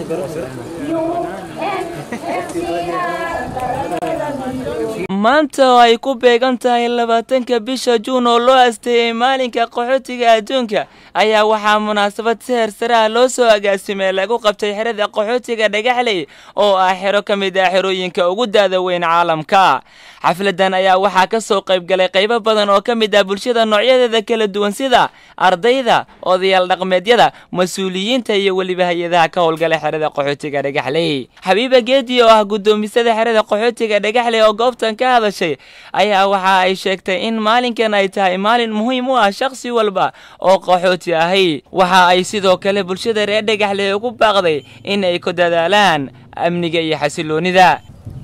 maanta oo ay ku beegan tahay labaatanka bisha juun oo loo asteeyey maalinka qaxootiga adduunka ayaa waxaa munaasabad si hersaraha loo soo agaasimay lagu qabtay xerada qaxootiga dhagaxley oo ah xero ka mid ah xerooyinka ugu daada weyn caalamka xafladan ayaa waxaa ka soo qayb galay qaybo badan oo ka mid ah bulshada noocyadeeda kala duwan sida ardayda odayaal dhaqmeedyada mas-uuliyiinta iyo weliba hay-adaha ka howlgala xerada qaxootiga dhagaxley xabiiba geedi oo ah guddoomisada xerada qaxootiga dhagaxley oo goobtan ka hadashay ayaa waxa ay sheegtay in maalinkan ay tahay maalin muhiim u ah shakhsi walba oo qaxooti ahi waxa ay sidoo kale bulshada reer dhagaxley ugu baaqday in ay ku dadaalaan amniga iyo xasiloonida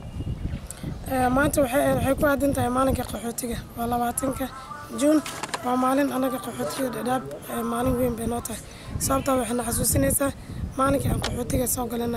maanta waxay ku aadan tahay maalinka qaxootiga waa labaatanka juun waa maalin anaga qaxootiga dhadhaab maalin weyn bay noo tahay sababtaa waxayna xasuusinaysaa maalinkii aan qaxootiga soo galay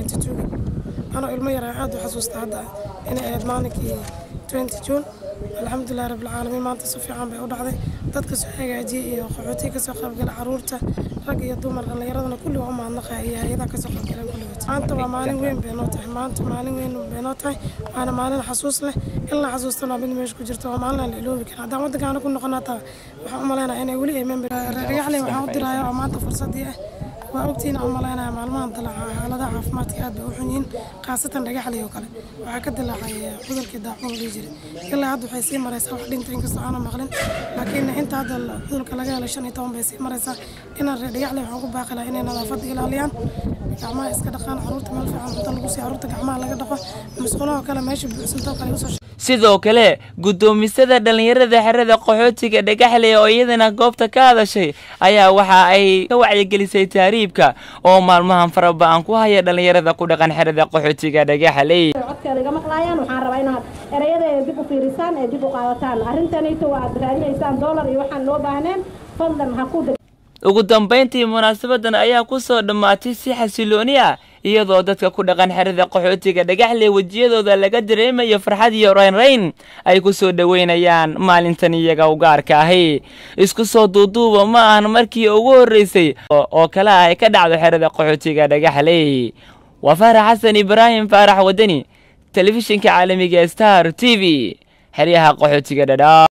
anoo ilmo yar aad u xasuusta hadda inay ahayd maalinkii juun alxamdulilah rabbilcaalamiin maanta si fiican bay u dhacday dadka soo hagaajiyey iyo qaxootiga kasoo qaybgala caruurta rag iyo dumar dhallinyaradana kulli waa u mahadnaqaya iyo hay-adaha kasoo qaybgaleen kulligood maanta waa maalin weyn bay noo tahay maanta maalin weyn bay noo tahay waana maalin xasuus leh in la xasuustana mid meesha ku jirto waa maalin aan la iloobi karin haddaan waddankaana ku noqon hataa waxaan u malaynaya inay weli ay member dhagaxley waxaan u diraya oo maanta fursadii ah waa ogtiin aan malaynaya maalmahan dilaaca xaaladaha caafimaadka aad bay u xun yihiin khaasatan dhagaxley oo kale waxaa ka dilaacay cudurkii daacuun dhihi jiray ilaa hadda waxay sii maraysaa wax dhinta inkastoo aanan maqlin laakiin inta hadda cudurka laga helay shan iyo toban bay sii maraysaa inaan reer dhagaxley waxaan ku baaqi lahaa inay nadaafadda ilaaliyaan gacmaha iska dhaqaan caruurta meel fiican cunto lagu siiyo caruurta gacmaha laga dhaqo musqulaha kale meesha buuxsantoo kale usoo sidoo kale guddoomisada dhallinyarada xerada qaxootiga dhagaxley oo iyadana goobta ka hadashay ayaa waxa ay ka wacyigelisay taariibka oo maalmahan faraba-an ku haya dhallinyarada ku dhaqan xerada qaxootiga dhagaxley codkeeda iga maqlaayaan waxaan rabaa inaad erayada ee dib u fiirisaan ee dib u qaadataan arrintanito aad raadinaysaan doolar iyo waxaan loo baahneen fadlan ha ku ugu dambayntii munaasabadan ayaa ku soo dhammaatay si xasilooni ah iyadoo dadka ku dhaqan xerada qaxootiga dhagaxley wejiyadooda laga dareemayo farxad iyo raynrayn ay ku soo dhoweynayaan maalintan iyaga u gaarka ahi isku soo duuduuba ma ahan markii ugu horreysay oo kale ah ay ka dhacdo xerada qaxootiga dhagaxley waa faarax xasan ibraahim faarax wadani telefishinka caalamiga star t v xeryaha qaxootiga dhadhaa